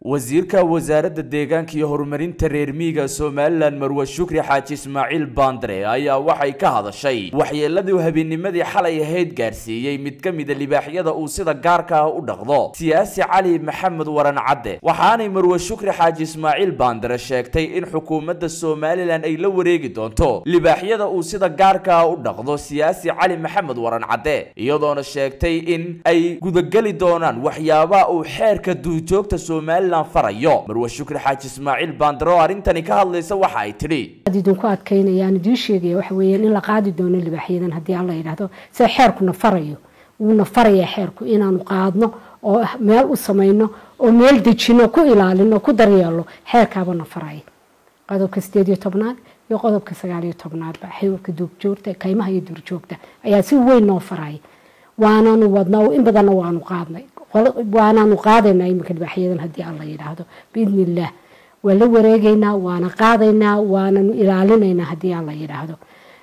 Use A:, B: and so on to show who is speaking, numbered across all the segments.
A: wasiirka wasaaradda deegaanka iyo horumarinta reer miyiga somalilan marwe shukri xaaji ismaaciil baandare ayaa waxay ka hadashay waxyeeladii habeenimadii xalay ahayd gaarsiiyey mid ka mida libaaxyada uu sida gaarka ah u dhaqdo siyaasi cali maxamed waran cadde waxaanay marwe shukri xaaji ismaaciil baandare sheegtay in xukuumadda somalilan ay la wareegi doonto libaaxyada uu sida gaarka ah u dhaqdo siyaasi cali maxamed waran cadde iyadoona sheegtay in ay gudageli doonaan waxyaabaha uu xeerka duurjoogta somalilan farayo marwe shukri xaaji ismaaciil baandare oo arrintani ka hadlaysa waxa ay tidhi
B: idinku adkaynayaan idiin sheegaya waxa weeyaan in la qaadi doono libaaxyadan haddii alla yidhaahdo sida xeerkuna farayo wuuna farayaa xeerku inaanu qaadno oo meel u samayno oo meel dejino ku ilaalino ku daryeelo xeerkaabana faraya qodobka sideed iyo tobnaad iyo qodobka sagaal iyo tobnaadba xeerka duurjoogta kaymaha iyo duurjoogta ayaa si weyn noo faraya waananu wadnaa in badanna waanu qaadnay waanaanu qaadaynaa iminka libaaxyadan haddii alla yidhaahdo biidni illaah waa la wareegaynaa waana qaadaynaa waananu ilaalinaynaa haddii alla yidhaahdo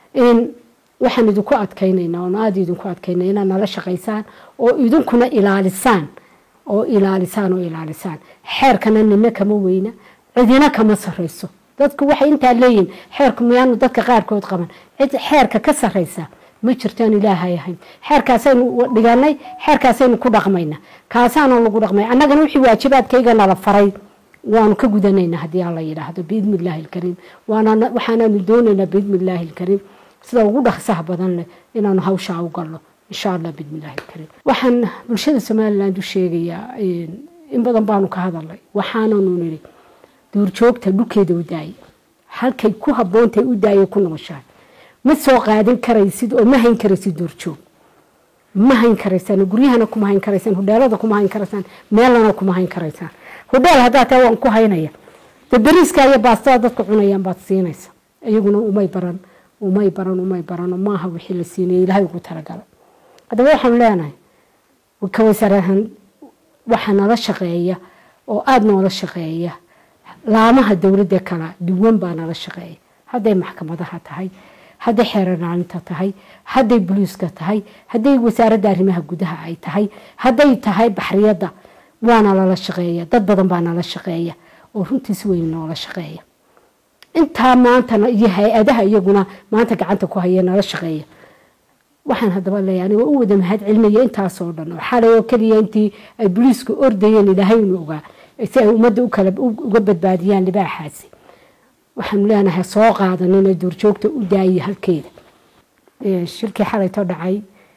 B: waxaan idinku adkaynaynaa oon aada idinku adkaynaa inaad nala shaqaysaan oo idinkuna ilaalisaan oo ilaalisaan oo ilaalisaan xeerkana nina kama weyna cidina kama sarayso dadku waxay intaa leeyihin xeerku miyaanu dadka qaarkood qaban cid xeerka ka saraysa ma jirtaan ilaahay ahayn xeerkaasaynu dhiganay xeerkaasaynu ku dhaqmayna kaasaana lagu dhaqmay annagana wixii waajibaadkayga nala faray waanu ka gudanaynaa haddii alla yidhaahdo biidni illaahi alkariim waxaanaanu doonaynaa biidni illaahi alkariim sida ugu dhaqsaha badan leh inaanu hawshaa u galno insha allah biidni illaahi alkariim waxaan bulshada somaliland u sheegayaa in badan baanu ka hadalnay waxaananu nidhi duurjoogta dhulkeeda u daayay halkay ku haboontay u daayay ku nooshahay ma soo qaadin karaysid oo ma hayn karaysid duurjoog ma hayn karaysaan guryahana kuma hayn karaysaan hudheelada kuma hayn karaysaan meelana kuma hayn karaysaan hudheel haddaa taa waan ku haynaya de beriiska iyo baastada dadka cunayaan baad siinaysa iyaguna umay baran umay baran umay barano maaha wixii la siinayay ilaahay ugu talagalay haddaba waxaan leenahay ka wasaarahan waxa nala shaqeeya oo aada noola shaqeeya laamaha dowladda kala duwan baa nala shaqeeya hadday maxkamadaha tahay hadday xeeranaalinta tahay hadday boliiska tahay hadday wasaaradda arrimaha gudaha ay tahay hadday tahay baxriyadda waana lala shaqeeya dad badan baa nala shaqeeya oo runtiis weyn noola shaqeeya intaa maantana iyo hay-adaha iyaguna maanta gacanta ku haya nala shaqeeya waxaan haddaba leeyahay aniga u wada mahad celinaya intaasoo dhan oo xalay oo keliya intii ay boliisku ordayeen ilaahay unu ogaa si ay ummadda ukala uga badbaadiyaan libaaxaasi waxaanu leenahay soo qaadanina duurjoogta u daayay halkeeda shirkii xalayto dhacay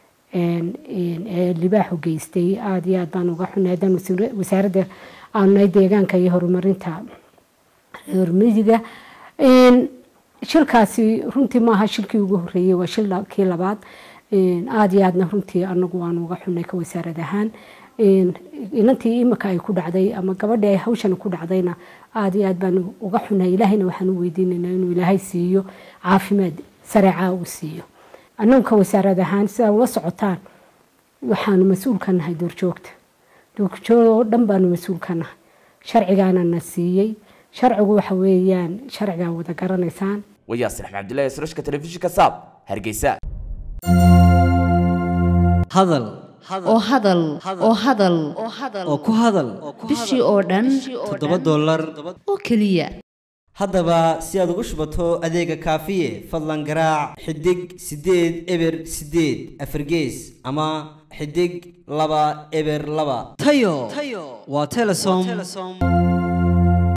B: ee libaaxu geystay aada iyo aad baan uga xunay haddaan wasaaradda aanay deegaanka iyo horumarinta horumariga shilkaasi runtii maaha shilkii ugu horeeyey waa shilkii labaad aada iyo aadna runtii anagu waanu uga xunay ka wasaarad ahaan inantii imika ay ku dhacday ama gabadhii ay hawshan ku dhacdayna aada iyo aad baan uga xunay ilaahayna waxaan u weydiinaynaa inuu ilaahay siiyo caafimaad sareecaa uu siiyo annagu ka wasaarad ahaan sidaa ula socotaan waxaanu mas-uul ka nahay duurjoogta duurjoog oo dhan baanu mas-uul ka nahay sharcigaana na siiyey sharcigu waxa weeyaan sharcigaa wada garanaysaan
A: wayaasir axmed cabdillahi srashka telefishinka saab hargeysa
C: hadal
D: oo hadal oo hadal
C: oo ku hadal
D: bishii oo dhan
C: toddoba dollar
D: oo keliya
C: haddaba si aad ugu shubato adeega kaafiye fadlan garaac xidig siddeed eber siddeed afargees ama xidig laba eber laba tayo waa telesom